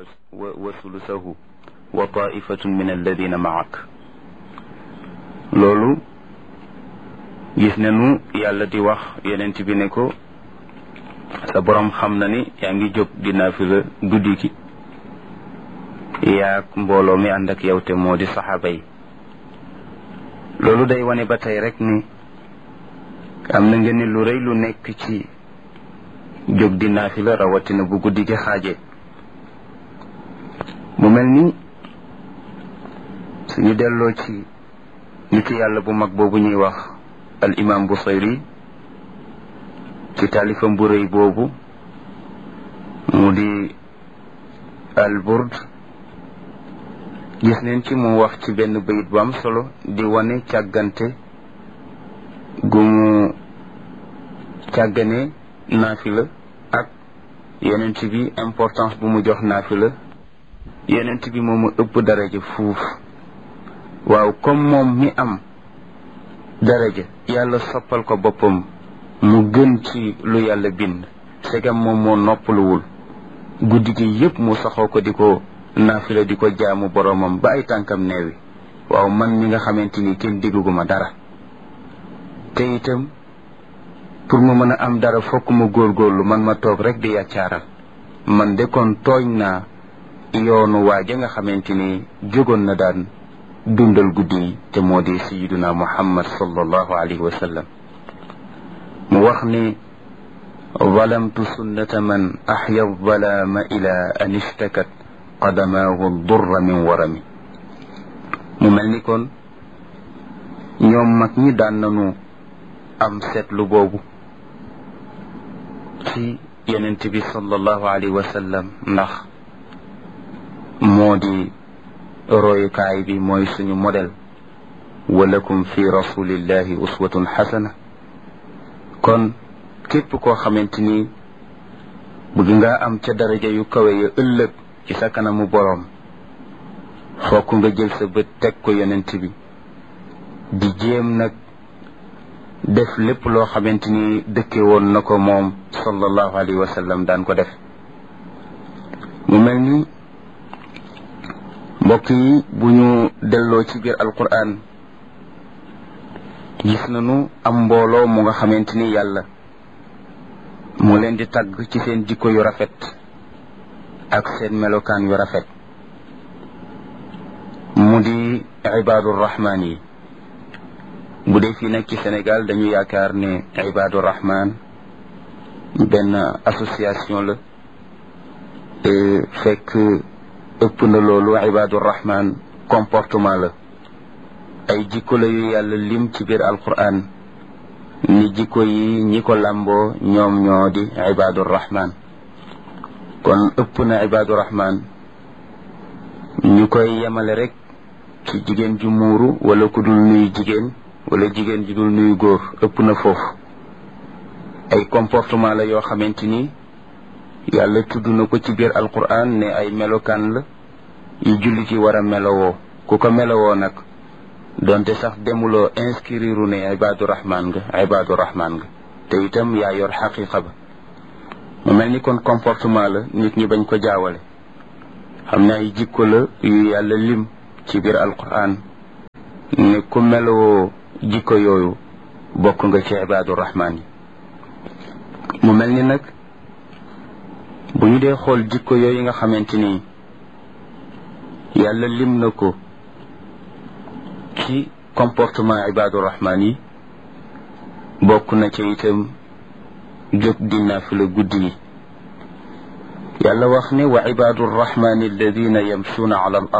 wa sulusahu wa taifatun min alladina maak loolu gis nañu yàlla di wax yonent bi ne ko sa boroom xam na ni yaa ngi jóg di naafila guddi gi yaag mbooloo mi ànd ak yow te moo di saxaaba yi loolu day wane ba tey rek ni am na ngeen ni lu rëy lu nekk ci jóg di naafila rawatina bu guddi gi xaaje mu mel ni suñu delloo ci nitu yàlla bu mag boobu ñuy wax al imam Busayri ci taalifam bu rëy boobu mu di al burd gis neen ci mu wax ci benn bayit bu am solo di wane càggante gu mu càggane naafila ak yonent bi importance bu mu jox naafila yonent bi moomu ëpp daraja fuuf waaw comme moom mi am daraja yàlla soppal ko boppam mu gën ci lu yàlla bind segam moom moo noppaluwul guddi gi yépp mu saxoo ko di ko naafila di ko jaamu boroomam ba ay tànkam neewi waaw man mi nga xamante ni kenn digguma dara te itam pour mu mën a am dara fokk ma góorgóorlu man ma toog rek di yàccaaral man de kon tooñ naa yoonu waaja nga xamante ni jógoon na daan dundal guddi yi te moo di sayiduna muhammad sallallahu alayhi wa sallam mu wax ni zalamtu sunnata man axya zalaama ila an ishtakat qadamaahu durra min warami mu mel ni kon ñoom mag ñi daan nañu am seetlu boobu ci yonent bi sallallahu alayhi wa sallam ndax moo di royukaay bi mooy suñu modèle walakum fi rasulillahi uswatun xasana kon képp koo xamante ni bëgg nga am ca daraja yu kawe ya ëllëg ci sa kanamu boroom fokk nga jël sa bët teg ko yonent bi di jéem nag def lépp loo xamante ni dëkke woon na ko moom sallallahu alayhi wa sallam daan ko def mu mel ni mbokk yi bu ñu delloo ci biir alquran gis nañu am mbooloo mu nga xamante ni yàlla mu leen di tagg ci seen jikko yu rafet ak seen melokaan yu rafet mu di ibaadu rahmaan yi bu dee fii nag ci Sénégal dañu yaakaar ne ibaadu rahmaan benn association la fekk ëpp na loolu ibaadu rahmaan comportement la ay jikko la yu yàlla lim ci biir alquran ni jikko yi ñi ko làmboo ñoom ñoo di ibaadu rahmaan kon ëpp na ibaadu rahmaan ñu koy yemale rek ci jigéen ju muuru wala ku dul nuyu jigéen wala jigéen ju dul nuyu góor ëpp na foofu ay comportement la yoo xamante ni yàlla tudd na ko ci biir alquran ne ay melokaan la yu jullit yi war a melowoo ku ko melowoo nag donte sax demuloo inscrire ne ibaadu rahmaan nga ibaadu rahmaan nga te itam yaa yor xaqiqa ba mu mel ni kon comportement la nit ñi bañ ko jaawale xam ne ay jikko la yu yàlla lim ci biir alquran ne ku melowoo jikko yooyu bokk nga ci ibaadu rahmaan yi mu mel ni nag bu ñu dee xool jikko yooyu nga xamante ni yàlla lim na ko ci comportement ibaadu rahmaan yi bokk na ca itam jóg di naafila guddi yi yàlla wax ne wa ibaadu rahmaani alladina yamsuuna ala al